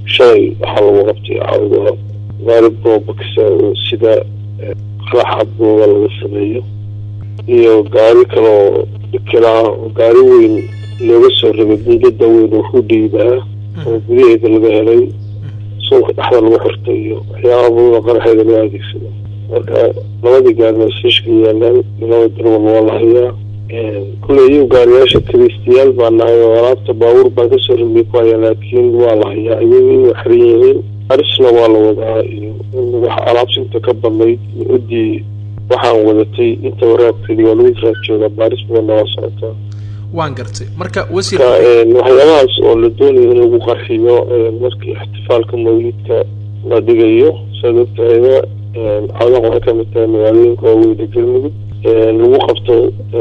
shalay waxaa lagu qabtay cawda gaari boobaksa oo sida qaraxa booba laga sameeyo iyo gaari kaleoo dhikinaa oo gaari weyn looga soo rabay buundada weyn oo hudheyda ah oo gudaheeda laga helay suunka dhexda lagu xirtay iyo waxyaaba badada qaraxeeda loo adeegsado marka labadii gaarina siishka yaalaan labada darwal waa la hayaa kulley iyu gaariyaasha kiraystayaal baa nahay oo alaabta baabuur baan kasoo rabay ku hayaa laakiin waa la hayaa iyagii waa xiran yihiin arisna waa la wadaa iyo wax alaabta inta ka badnayd udii waxaan wadatay inta waraabkeedii waa lagu raad joogaa baaris badanna waa socotaa waan gartay marka wasiir waxyaabahaas oo la doonayo in lagu qarxiyo markii ixtifaalka mawlidka la dhigayo saad ogtahayba cawdaq waxay kamid tahay magaalooyinka waaweyne galmudug lagu qabto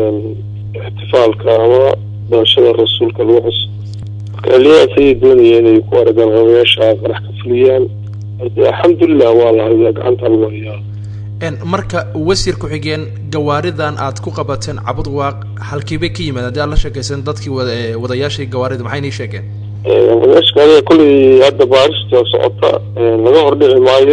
ixtifaalka ama barashada rasuulka lagu xuso marka xiliyahaas ayay doonaya inay ku aragaan qabayaasha qarax ka fuliyaan alxamdulilah waa la hayaa gacanta lagu hayaa marka wasiir ku-xigeen gawaaridan aad ku qabateen cabud waaq halkiibay ka yimaad haddii aad la sheekaysan dadkii wadayaashii gawaarida maxay nii sheegeen wadayaashka kolley hadda baarista socota laga hordhici maayo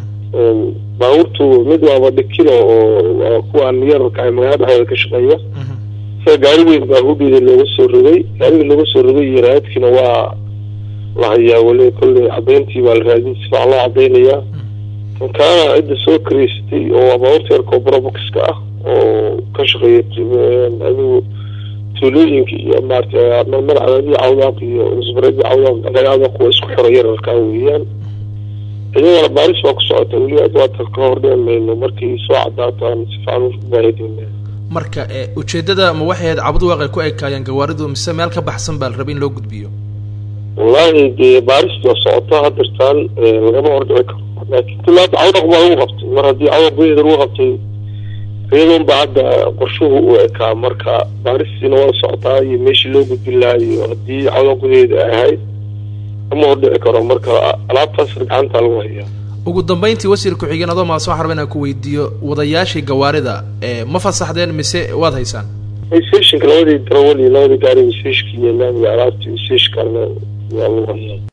baabuurtu mid waaba dhikino oo kuwaan yararka magaalada dhexdeeda ka shaqeeya sida gaari weyn baa hudhida looga soo rogay gaariga looga soo rogay iyo raadkiina waa la hayaa weli kolley cadayntii baa la raadin si fiican loo cadaynayaa kaana cidda soo karaysatay oo baabuurta yarka oo broboxka ah oo ka shaqeeya adigu tuulooyinka iyo maarata magacadii cawdaaq iyo isbaradii cawdaaq cawdaaq waa isku xiro yararkaa weeyaan iyagana baaris baa ku socota weli waata ka hordhici mayno markay soo cadaato aan si fiican ubaahidayna marka ujeedada ma waxay ahayd cabud waaqay ku ekaayeen gawaaridu mise meel ka baxsan baa la rabay in loo gudbiyo wallaahi dee baaristu waa socota hadirtaan lagama hordhici karo laakiin kulaada cawdaq baa lagu qabtay mar haddii cawdaq gudaheeda lagu qabtay iyadoon ba hadda qorshuhu u ekaa marka baaristiina waa socotaa iyo meeshii loo gudbin lahaa iyo haddii cawdaq gudaheeda ay ahayd lama hordhici karo marka alaabtaas gacanta lagu hayaa ugu dambeyntii wasiir ku-xigeen adoo maas waxaan rabaa inaan ku weydiiyo wadayaashii gawaarida ma fasaxdeen mise waad haysaan stationka labadii darawal iyo labadii gaari stationka iyo laamiga alaabtii stationkana waa lagu hayaa